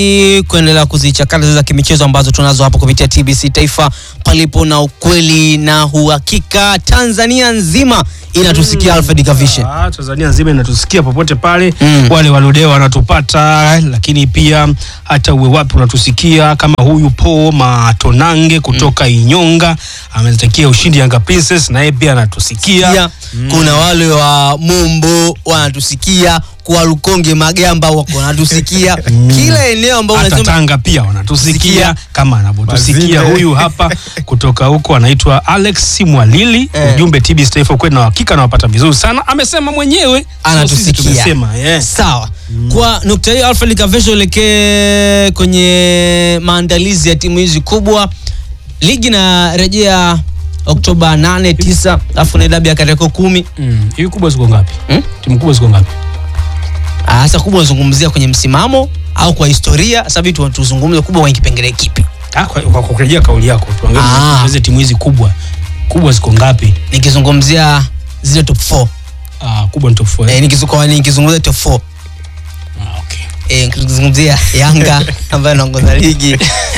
Ni kuendelea kuzichakata za kimichezo ambazo tunazo hapa kupitia TBC Taifa, palipo na ukweli na uhakika. Tanzania nzima inatusikia Alfred Kavishe. Ah, Tanzania nzima inatusikia popote pale Mm. wale walodeo wanatupata, lakini pia hata uwe wapi unatusikia, kama huyu Po Matonange kutoka Inyonga ametakia ushindi Yanga Princess, na yeye pia anatusikia. Pia kuna wale wa Mombo wanatusikia, kwa Lukonge Magamba wako wanatusikia, kila eneo ambao Hata unasema Tanga pia wanatusikia Sikia. kama anavyotusikia Mazinde. huyu hapa kutoka huko anaitwa Alex Mwalili. Eh. Ujumbe TBC Taifa kweli na hakika nawapata vizuri sana, amesema mwenyewe, sio sisi anatusikia. tumesema yes. Sawa. Kwa nukta hiyo Alfred Kavishe, uelekee kwenye maandalizi ya timu hizi kubwa. Ligi inarejea Oktoba 8, 9, alafu na dabi ya Kariakoo kumi. Mm. Hivi kubwa ziko ngapi? Hmm? Timu kubwa ziko ngapi? Ah, Hasa kubwa unazungumzia kwenye msimamo au kwa historia? Sasa hivi tu- tuzungumze kubwa kwenye kipengele kipi? Ah, kwa, kwa kurejea kauli yako tuangalie Ah. tuangalie timu hizi kubwa kubwa ziko ngapi? Nikizungumzia zile top 4. Ah, kubwa ni top 4. Eh, nikizu- nikizungumzia top 4. Ah, okay. Eh, nikizungumzia Yanga ambayo anaongoza ligi.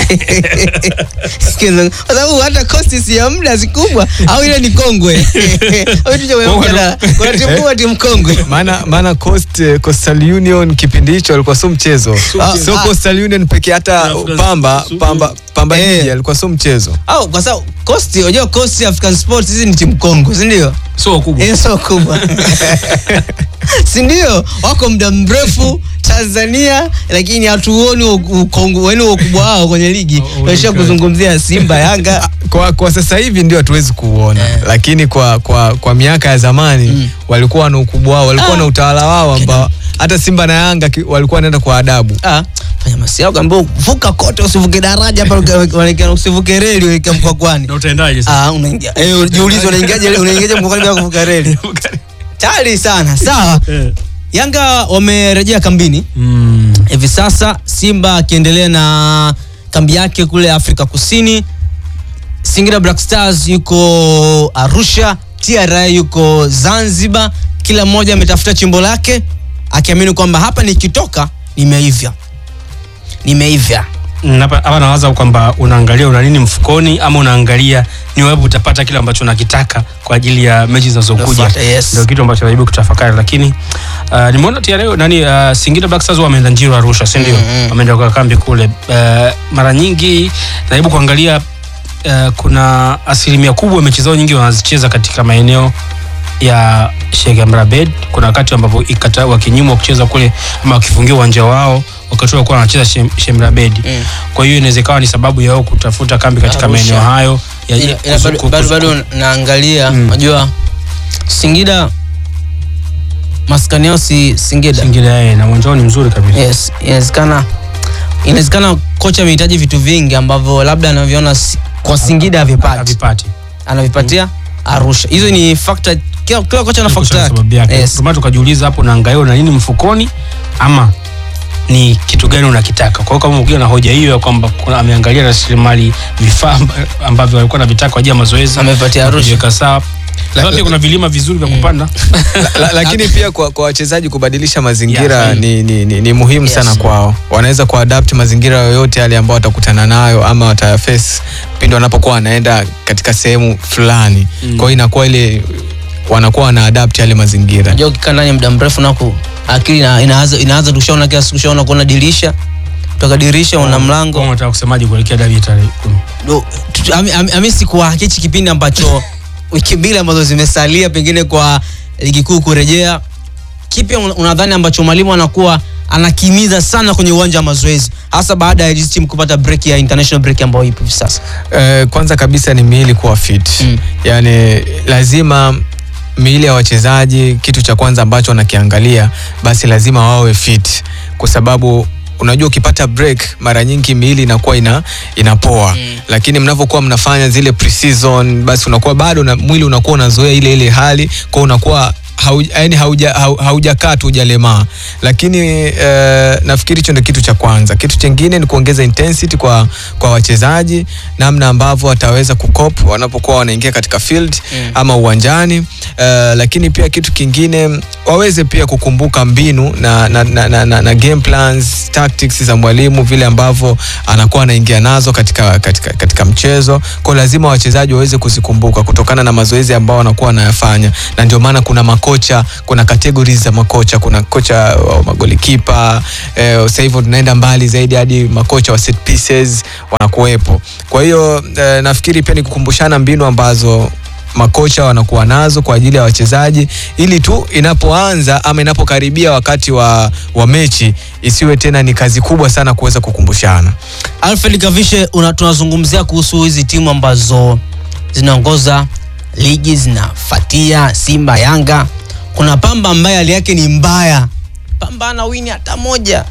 Sikizung- Kwa sababu hata kosti si ya muda si kubwa au ile ni kongwe. Au tuje kwenye Kongwe mjadala. Kuna timu kubwa timu kongwe. maana maana Coast, eh, Coastal Union kipindi hicho alikuwa sio mchezo Ah, sio ah. Coastal Union pekee hata African- Pamba Su- Pamba Pamba Eh. Jiji alikuwa sio mchezo Au kwa sababu Coast, unajua Coast African Sports hizi ni timu kongwe, si ndio? Sio kubwa. Eh, sio kubwa. si ndio? Wako muda mrefu Tanzania lakini hatuoni ukongwe wenu ukubwa wao kwenye ligi. Oh, oh, Tunasha okay. kuzungumzia Simba, Yanga. kwa, kwa sasa hivi ndio hatuwezi kuuona Eh. lakini kwa, kwa, kwa miaka ya zamani Mm. walikuwa na ukubwa wao walikuwa Ah. na utawala wao ambao hata Simba na Yanga ki- walikuwa wanaenda kwa adabu Ah, fanya masiao kaambia vuka kote usivuke daraja hapa unaelekea usivuke reli unaelekea mkwakwani. Na utaendaje sasa? Ah, unaingia. Eh, jiulize unaingiaje unaingiaje mkwakwani bila kuvuka reli? Tayari sana. Sawa. Eh. Yanga wamerejea kambini Mm. hivi sasa, Simba akiendelea na kambi yake kule Afrika Kusini. Singida Black Stars yuko Arusha, TRA yuko Zanzibar. Kila mmoja ametafuta chimbo lake akiamini kwamba hapa nikitoka nimeivya, nimeivya. Mm, Hapa hapa nawaza kwamba unaangalia una nini mfukoni ama unaangalia ni wapi utapata kile ambacho unakitaka kwa ajili ya mechi zinazokuja. Unafuata, yes. Ndio kitu ambacho najaribu kutafakari, lakini uh, nimeona TRA nani uh, Singida Black Stars wameenda Njiro Arusha, si ndio? Mm, mm. Wameenda kwa kambi kule. Uh, mara nyingi najaribu kuangalia uh, kuna asilimia kubwa mechi zao nyingi wanazicheza katika maeneo ya Sheikh Amri Abeid. Kuna wakati ambapo ikata wakinyimwa kucheza kule ama wakifungia uwanja wao wakati walikuwa wanacheza Sheikh Sheikh Amri Abeid. Mm. Kwa hiyo inaweza ikawa ni sababu ya wao kutafuta kambi katika Arusha. maeneo hayo ya Ila- ila kuzu- bado- kuzu- bado bado naangalia, Mm. unajua Singida maskani yao si Singida. Singida yeye na uwanja wao ni mzuri kabisa. Yes, inawezekana inawezekana kocha amehitaji vitu vingi ambavyo labda anaviona si- kwa Singida havipati, Havipati. anavipatia Arusha. Hizo ni factor, kila, kila kocha na factor Kwa sababu yake. yake. Yes. Ndio maana tukajiuliza hapo unaangalia una nini mfukoni ama ni kitu gani unakitaka. Kwa hiyo kama ukiwa na hoja hiyo ya kwamba kuna ameangalia rasilimali vifaa amba- ambavyo walikuwa na vitaka kwa ajili ya mazoezi Amepatia Arusha. kujiweka sawa. Labda pia kuna vilima vizuri vya kupanda. la, la, lakini pia kwa, kwa wachezaji kubadilisha mazingira Yeah, ni, ni, ni, ni muhimu Yes. sana kwao wanaweza kuadapt mazingira yoyote yale ambao watakutana nayo ama wataface pindi wanapokuwa wanaenda katika sehemu fulani Mm. kwa hiyo inakuwa ile wanakuwa wana adapt yale mazingira Unajua ukikaa ndani muda mrefu nako akili ina- inaanza inaanza tushaona kila siku ushaona kuona dirisha kutoka dirisha una Kwa mlango unataka kusemaje kuelekea dabi ya tarehe 10? Do- tu- ami- ami- amisi kwa hichi kipindi ambacho wiki mbili ambazo zimesalia pengine kwa ligi kuu kurejea kipi un- unadhani ambacho mwalimu anakuwa anakimiza sana kwenye uwanja wa mazoezi hasa baada ya hizi timu kupata break ya international break ambayo ipo hivi sasa Eh, kwanza kabisa ni miili kuwa fit Mm. yaani lazima miili ya wachezaji kitu cha kwanza ambacho wanakiangalia basi lazima wawe fit kwa sababu unajua ukipata break mara nyingi miili inakuwa ina, inapoa Mm. lakini mnavyokuwa mnafanya zile pre-season basi unakuwa bado na, mwili unakuwa unazoea ile ile hali kwa unakuwa hauja, yani hauja, hau- haujakaa tu hujalemaa lakini eh, nafikiri hicho ndio kitu cha kwanza kitu chengine ni kuongeza intensity kwa, kwa wachezaji namna ambavyo wataweza kukop wanapokuwa wanaingia katika field Mm. ama uwanjani eh, lakini pia kitu kingine waweze pia kukumbuka mbinu na, na, na, na, na, na game plans tactics za mwalimu vile ambavyo anakuwa anaingia nazo katika, katika, katika mchezo kwa lazima wachezaji waweze kuzikumbuka kutokana na mazoezi ambao wanakuwa wanayafanya na ndio maana kuna makocha kuna categories za makocha kuna kocha wa magolikipa eh, sasa hivyo tunaenda mbali zaidi hadi makocha wa set pieces wanakuwepo kwa hiyo eh, nafikiri pia ni kukumbushana mbinu ambazo makocha wanakuwa nazo kwa ajili ya wachezaji ili tu inapoanza ama inapokaribia wakati wa, wa mechi isiwe tena ni kazi kubwa sana kuweza kukumbushana Alfred Kavishe, una- tunazungumzia kuhusu hizi timu ambazo zinaongoza ligi zinafatia Simba, Yanga. Kuna Pamba ambaye hali yake ni mbaya. Pamba ana wini hata moja.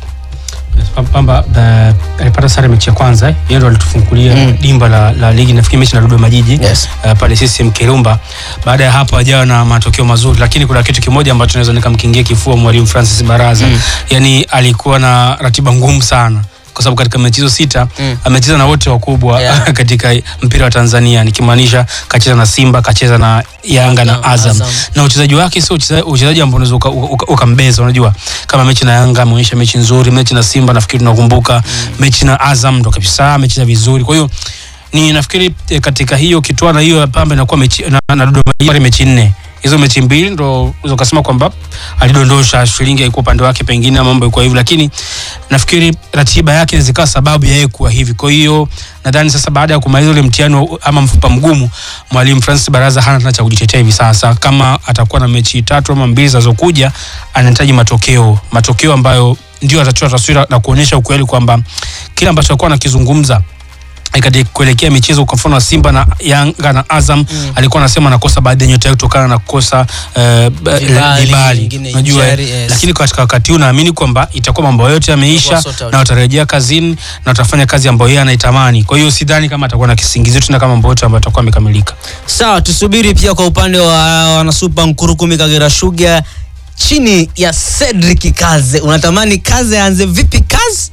Pamba uh, alipata sare mechi ya kwanza eh. Yeye ndo alitufungulia Mm. dimba la, la ligi nafikiri mechi na Dodoma Jiji Yes. uh, pale CCM Kirumba. Baada ya hapo hajawa na matokeo mazuri, lakini kuna kitu kimoja ambacho naweza nikamkingia kifua mwalimu Francis Baraza Mm. yani alikuwa na ratiba ngumu sana kwa sababu katika mechi hizo sita Mm. amecheza na wote wakubwa Yeah. katika mpira wa Tanzania, nikimaanisha kacheza na Simba, kacheza na Yanga na Na Azam, Azam. na uchezaji wake sio ucheza- uchezaji ambao unaweza uka- uka- ukambeza. Unajua, kama mechi na Yanga ameonyesha mechi nzuri, mechi na Simba nafikiri tunakumbuka, mechi na Azam ndo kabisa amecheza vizuri. Kwa hiyo ni nafikiri eh, katika hiyo kitwana hiyo ya Pamba inakuwa mechi na, na Dodoma Jiji mechi nne hizo mechi mbili ndo unaweza ukasema kwamba alidondosha shilingi haikuwa upande wake pengine ama mambo ilikuwa hivi, lakini nafikiri ratiba yake zikawa sababu ya yeye kuwa hivi. Kwa hiyo nadhani sasa baada ya kumaliza ule mtihani wa- ama mfupa mgumu, mwalimu Francis Baraza hana tena cha kujitetea hivi sasa. Kama atakuwa na mechi tatu ama mbili zinazokuja, anahitaji matokeo, matokeo ambayo ndio atatoa taswira na kuonyesha ukweli kwamba kile ambacho alikuwa anakizungumza eh, katika kuelekea michezo kwa mfano wa Simba na Yanga na Azam Mm. alikuwa anasema anakosa baadhi ya nyota yake kutokana na kukosa eh, ba- Vibali, vibali nyingine unajua injury, yes. lakini katika wakati huu naamini kwamba itakuwa mambo yote yameisha Itakuwa sort out. na watarejea kazini na watafanya kazi ambayo yeye anaitamani kwa hiyo sidhani kama atakuwa na kisingizio tena kama mambo yote ambayo atakuwa amekamilika Sawa, tusubiri pia kwa upande wa wanasupa Nkurukumi Kagera Sugar chini ya Cedric Kaze. Unatamani Kaze aanze vipi kazi?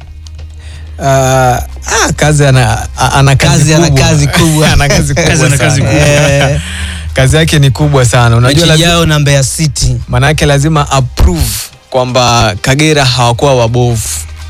uh, ah, kazi ana, a- ana kazi Kazi ana kubwa. kazi kubwa. ana kazi kubwa Kazi ana sana. kazi kubwa. Eh, kazi yake ni kubwa sana unajua mechi lazima, yao na Mbeya City. manake lazima approve kwamba Kagera hawakuwa wabovu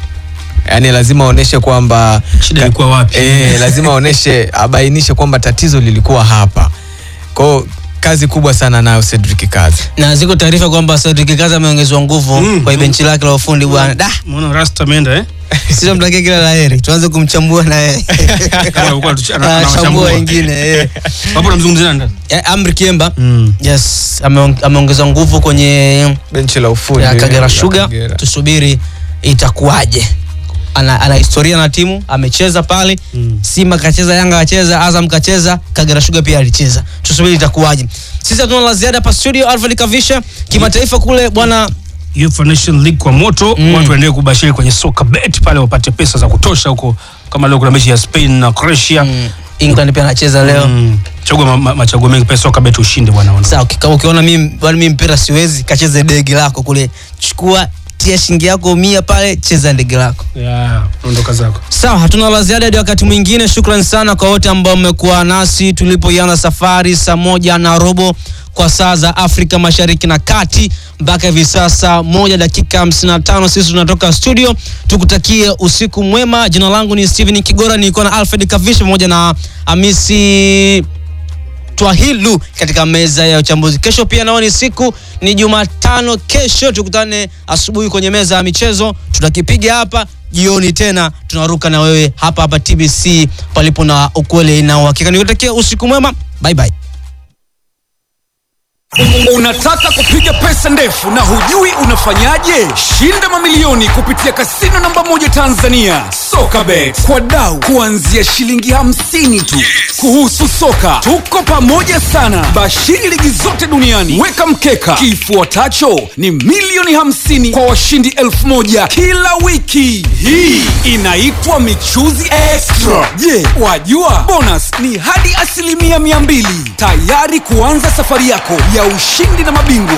yaani lazima aoneshe kwamba shida ilikuwa wapi e, lazima aoneshe abainishe kwamba tatizo lilikuwa hapa kwao kazi kubwa sana nayo Cedric Kazi Na ziko taarifa kwamba Cedric Kaze ameongezwa nguvu Mm, kwa mm. benchi lake la ufundi bwana. Da, Muona Rasta ameenda eh sisi tunamtakia kila laheri. Tuanze kumchambua na yeye. Kama alikuwa tuch- ana- Ah, anawachambua. Chambua wengine. eh. hapo namzungumzia nani Eh, Amri Kiemba. mm. Yes, ameong- ameongeza nguvu kwenye benchi la ufundi ya Kagera la Sugar. Kagera. Tusubiri itakuwaje. Ana, ana historia na timu, amecheza pale Mm. Simba kacheza, Yanga kacheza, Azam kacheza, Kagera Sugar pia alicheza. Tusubiri itakuwaje. Sisi hatuna la ziada hapa studio. Alfred Kavisha, kimataifa kule bwana UEFA Nation League kwa moto Mm. watu waendelee kubashiri kwenye soka bet pale wapate pesa za kutosha huko kama leo kuna mechi ya Spain na Croatia mm, England pia anacheza leo. Mm. chagua ma, ma, machaguo mengi pale soka bet ushinde bwana ona. Sawa, kama ukiona mimi bwana mimi mpira siwezi, kacheze dege lako kule. Chukua tia shilingi yako mia pale, cheza ndege lako. Yeah, ondoka zako Sawa, hatuna la ziada hadi wakati mwingine. Shukran sana kwa wote ambao mmekuwa nasi tulipoianza safari saa moja na robo kwa saa za Afrika Mashariki na Kati mpaka hivi sasa moja dakika 55 sisi tunatoka studio. Tukutakie usiku mwema. Jina langu ni Steven Kigora, nilikuwa na Alfred Kavisha pamoja na Hamisi Twahilu katika meza ya uchambuzi. Kesho pia nao ni siku ni Jumatano. Kesho tukutane asubuhi kwenye meza ya michezo, tutakipiga hapa jioni tena tunaruka na wewe hapa hapa TBC, palipo na ukweli na uhakika. Nikutakia usiku mwema, bye bye. Unataka kupiga pesa ndefu na hujui unafanyaje? Shinda mamilioni kupitia kasino namba moja Tanzania, Sokabet, kwa dau kuanzia shilingi hamsini tu. Kuhusu soka, tuko pamoja sana. Bashiri ligi zote duniani, weka mkeka. Kifuatacho ni milioni hamsini kwa washindi elfu moja kila wiki. Hii inaitwa michuzi extra. Je, wajua bonus ni hadi asilimia mia mbili tayari kuanza safari yako ya ushindi na mabingwa